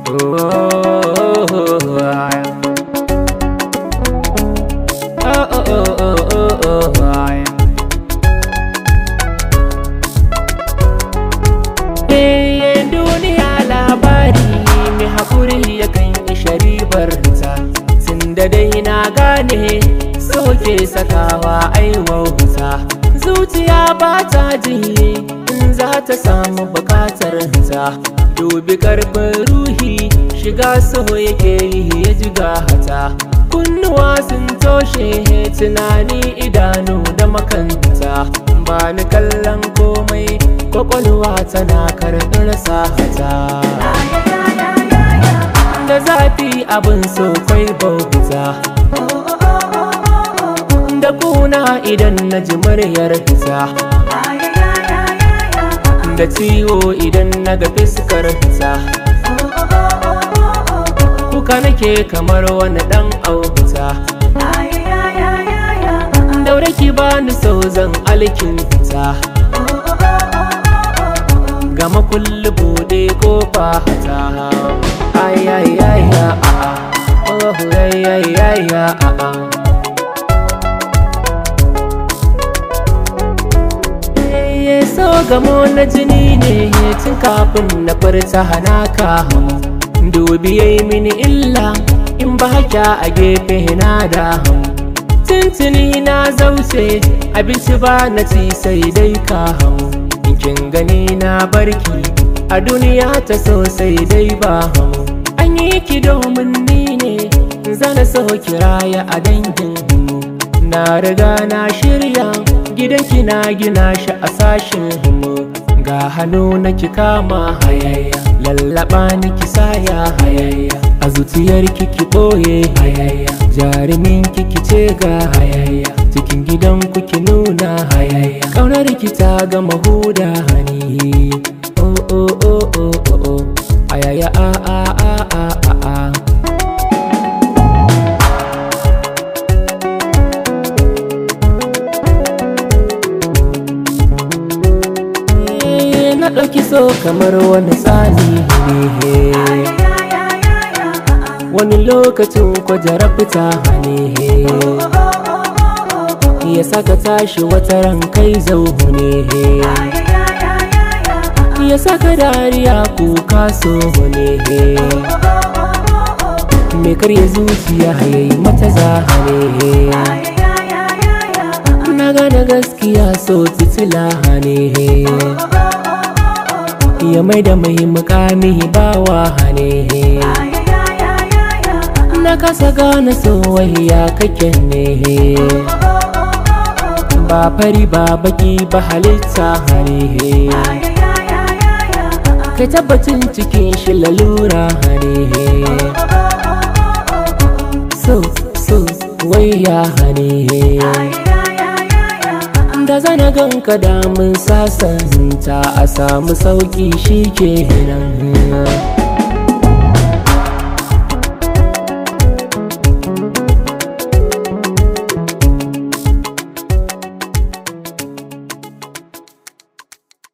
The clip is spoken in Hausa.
duniya labari mai haƙuri yakan isha ribar ta tun da dai na gane soke sakawa aiwauta zuciya ba ta jiye in za ta samu bukatar ta dubi karfin ruhi shiga so yake yi ya jiga hata kunnuwa sun toshe tunani idanu da makanta ba ni kallon komai kwakwalwa tana karɓar sahata da zafi abin so kwai bauta da kuna idan na ji muryar fita da ciwo idan na ga fiskar fita kuka nake kamar wani dan auta daure ki bani so zan alkin fita gama kullu bude kofa hata ay ay ay a a oh ay ay ay a a Eh, so gamo na jini ne tun kafin na furta hanaka dubi yayi mini illa in ba haka a gefe na da tuntuni na zauce abinci ba na ci sai dai ka hamu kin gani na barki a duniya ta so sai dai ba hamu an yi ki domin ni ne zana so kiraya a dangin mu na riga na shirya gidanki na gina shi a sashin mu ga hannu na ki kama hayayya lallaba ni ki saya hayayya a zuciyar ki ki boye hayayya jarumin ki ki ce ga hayayya cikin gidan ku ki nuna hayayya kaunar ki ta gama huda hani oh oh oh oh oh oh ayaya a a a a a a Eh, na ɗauki so kamar wani tsani ne wani lokacin kwajarar fita ne ya saka tashi wata ran kai zauhu ne ya saka dariya kuka so ne me karya zuciya yayi mata zahane na gane gaskiya so titila ne ya mai da mai mukami bawa hane na kasa gane soyayya kake ne ba fari ba baki ba halitta hare kai tabbacin cikin shi lalura hare so so waya hare da zana ganka damun sasanta a samu sauki shi ke nan